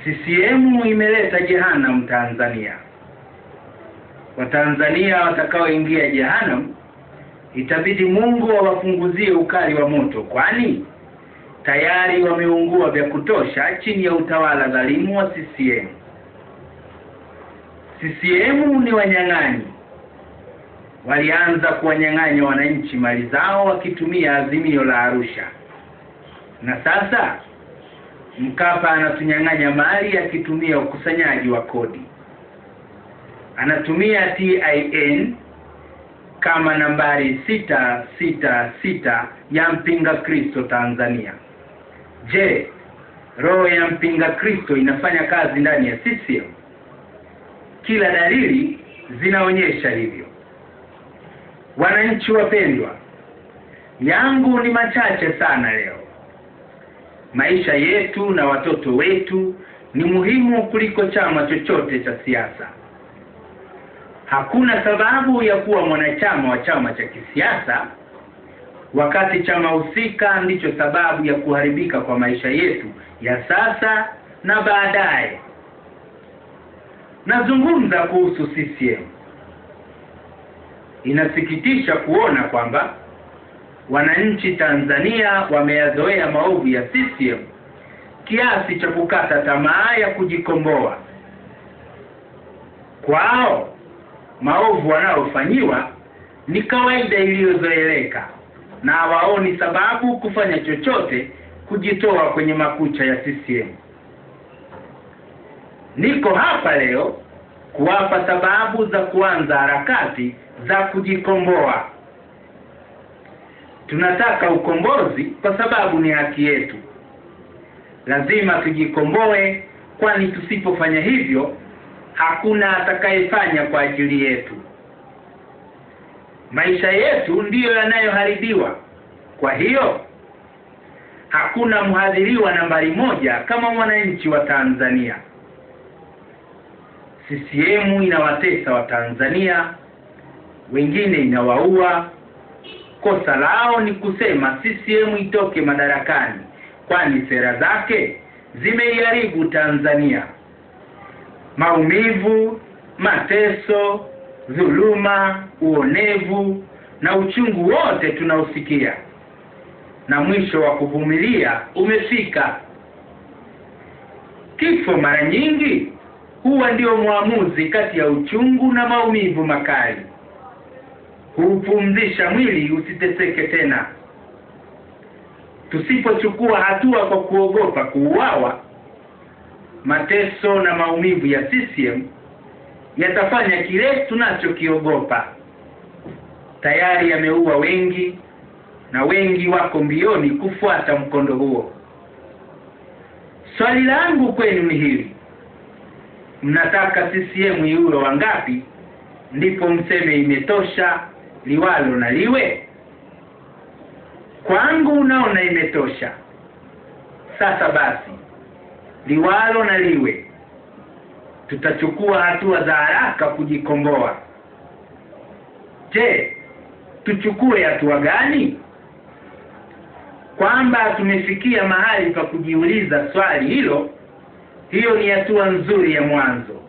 CCM imeleta jehanamu Tanzania. Watanzania watakaoingia jehanamu itabidi Mungu awapunguzie ukali wa moto, kwani tayari wameungua vya kutosha chini ya utawala dhalimu wa CCM. CCM ni wanyang'anyi, walianza kuwanyang'anya wananchi mali zao wakitumia azimio la Arusha, na sasa Mkapa anatunyang'anya mali akitumia ukusanyaji wa kodi. Anatumia TIN kama nambari sita sita sita ya mpinga Kristo Tanzania. Je, roho ya mpinga Kristo inafanya kazi ndani ya CCM? Kila dalili zinaonyesha hivyo. Wananchi wapendwa, yangu ni machache sana leo. Maisha yetu na watoto wetu ni muhimu kuliko chama chochote cha siasa. Hakuna sababu ya kuwa mwanachama wa chama cha kisiasa wakati chama husika ndicho sababu ya kuharibika kwa maisha yetu ya sasa na baadaye. Nazungumza kuhusu CCM. Inasikitisha kuona kwamba wananchi Tanzania wameyazoea maovu ya CCM kiasi cha kukata tamaa ya kujikomboa. Kwao maovu wanayofanyiwa ni kawaida iliyozoeleka na hawaoni sababu kufanya chochote kujitoa kwenye makucha ya CCM. Niko hapa leo kuwapa sababu za kuanza harakati za kujikomboa. Tunataka ukombozi kwa sababu ni haki yetu. Lazima tujikomboe, kwani tusipofanya hivyo hakuna atakayefanya kwa ajili yetu. Maisha yetu ndiyo yanayoharibiwa. Kwa hiyo hakuna mhadhiriwa nambari moja kama mwananchi wa Tanzania. CCM inawatesa Watanzania, wengine inawaua. Kosa lao ni kusema CCM itoke madarakani, kwani sera zake zimeiharibu Tanzania. Maumivu, mateso, dhuluma, uonevu na uchungu wote tunaosikia, na mwisho wa kuvumilia umefika. Kifo mara nyingi huwa ndio mwamuzi kati ya uchungu na maumivu makali. Huupumzisha mwili usiteseke tena. Tusipochukua hatua kwa kuogopa kuuawa, mateso na maumivu ya CCM yatafanya kile tunachokiogopa. Tayari yameua wengi na wengi wako mbioni kufuata mkondo huo. Swali langu kwenu ni hili: mnataka CCM iue wangapi ndipo mseme imetosha, liwalo na liwe? Kwangu naona imetosha. Sasa basi, liwalo na liwe, tutachukua hatua za haraka kujikomboa. Je, tuchukue hatua gani? Kwamba tumefikia mahali pa kujiuliza swali hilo, hiyo ni hatua nzuri ya mwanzo.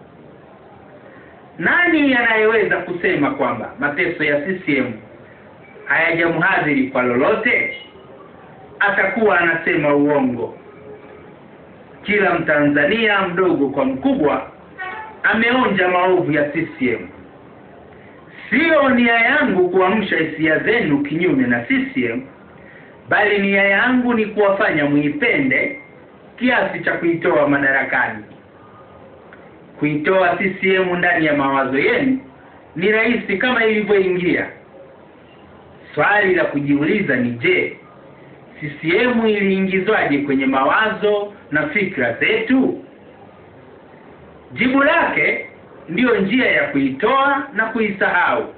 Nani anayeweza kusema kwamba mateso ya CCM hayajamhadhiri kwa lolote? Atakuwa anasema uongo. Kila Mtanzania mdogo kwa mkubwa ameonja maovu ya CCM. Sio nia yangu kuamsha hisia zenu kinyume na CCM, bali nia yangu ni kuwafanya muipende kiasi cha kuitoa madarakani. Kuitoa CCM ndani ya mawazo yenu ni rahisi kama ilivyoingia. Swali la kujiuliza ni je, CCM iliingizwaje kwenye mawazo na fikra zetu? Jibu lake ndiyo njia ya kuitoa na kuisahau.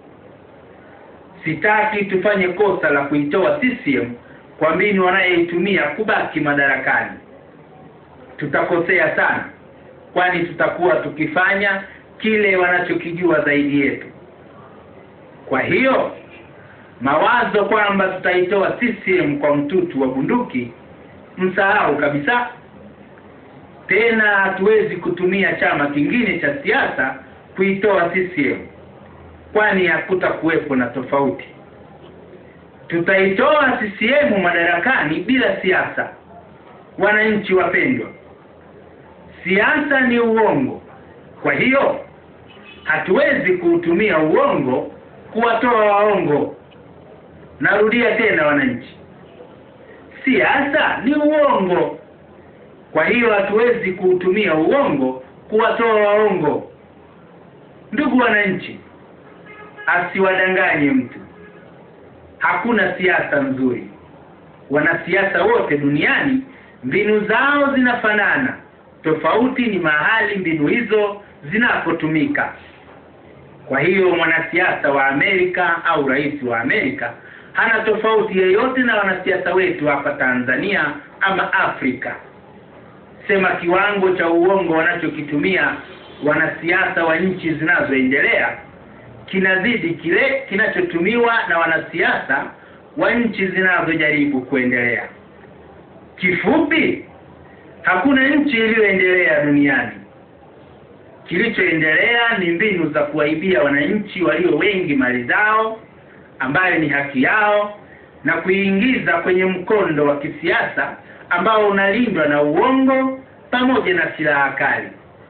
Sitaki tufanye kosa la kuitoa CCM kwa mbinu wanayoitumia kubaki madarakani. Tutakosea sana, kwani tutakuwa tukifanya kile wanachokijua zaidi yetu. Kwa hiyo mawazo kwamba tutaitoa CCM kwa mtutu wa bunduki, msahau kabisa. tena hatuwezi kutumia chama kingine cha siasa kuitoa CCM kwani hakutakuwepo na tofauti tutaitoa CCM madarakani bila siasa wananchi wapendwa siasa ni uongo kwa hiyo hatuwezi kuutumia uongo kuwatoa waongo narudia tena wananchi siasa ni uongo kwa hiyo hatuwezi kuutumia uongo kuwatoa waongo ndugu wananchi asiwadanganye mtu hakuna siasa nzuri wanasiasa wote duniani mbinu zao zinafanana tofauti ni mahali mbinu hizo zinapotumika kwa hiyo mwanasiasa wa Amerika au rais wa Amerika hana tofauti yeyote na wanasiasa wetu hapa Tanzania ama Afrika sema kiwango cha uongo wanachokitumia wanasiasa wa nchi zinazoendelea kinazidi kile kinachotumiwa na wanasiasa wa nchi zinazojaribu kuendelea kifupi hakuna nchi iliyoendelea duniani kilichoendelea ni mbinu za kuwaibia wananchi walio wengi mali zao ambayo ni haki yao na kuingiza kwenye mkondo wa kisiasa ambao unalindwa na uongo pamoja na silaha kali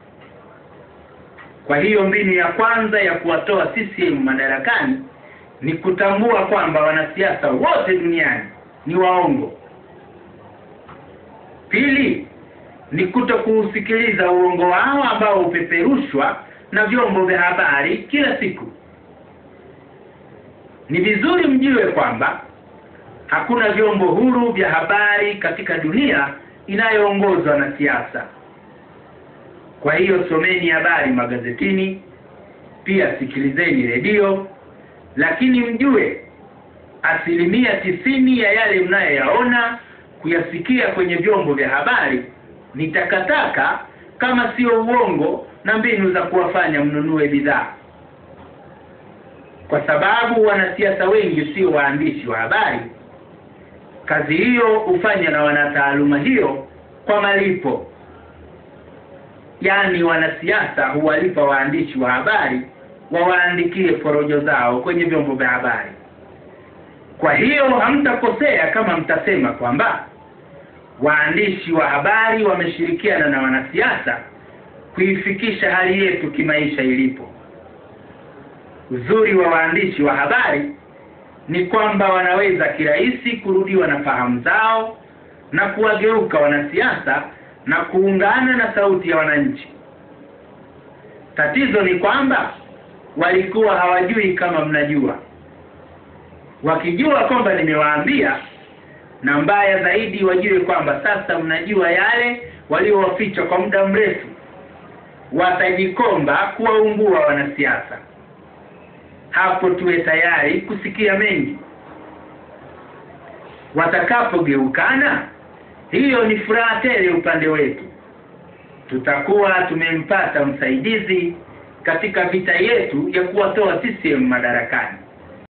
kwa hiyo mbinu ya kwanza ya kuwatoa CCM madarakani ni kutambua kwamba wanasiasa wote duniani ni waongo pili ni kuto kuusikiliza uongo wao ambao hupeperushwa na vyombo vya habari kila siku ni vizuri mjue kwamba hakuna vyombo huru vya habari katika dunia inayoongozwa na siasa kwa hiyo someni habari magazetini pia sikilizeni redio lakini mjue asilimia tisini ya yale mnayoyaona kuyasikia kwenye vyombo vya habari ni takataka kama sio uongo na mbinu za kuwafanya mnunue bidhaa kwa sababu wanasiasa wengi sio waandishi wa habari kazi hiyo hufanywa na wanataaluma hiyo kwa malipo yaani wanasiasa huwalipa waandishi wa habari wawaandikie porojo zao kwenye vyombo vya habari kwa hiyo hamtakosea kama mtasema kwamba waandishi wa habari wameshirikiana na wanasiasa kuifikisha hali yetu kimaisha ilipo uzuri wa waandishi wa habari ni kwamba wanaweza kirahisi kurudiwa na fahamu zao na kuwageuka wanasiasa na kuungana na sauti ya wananchi tatizo ni kwamba walikuwa hawajui kama mnajua wakijua kwamba nimewaambia na mbaya zaidi wajue kwamba sasa mnajua yale waliowaficha kwa muda mrefu watajikomba kuwaungua wanasiasa hapo tuwe tayari kusikia mengi watakapogeukana hiyo ni furaha tele upande wetu tutakuwa tumempata msaidizi katika vita yetu ya kuwatoa CCM madarakani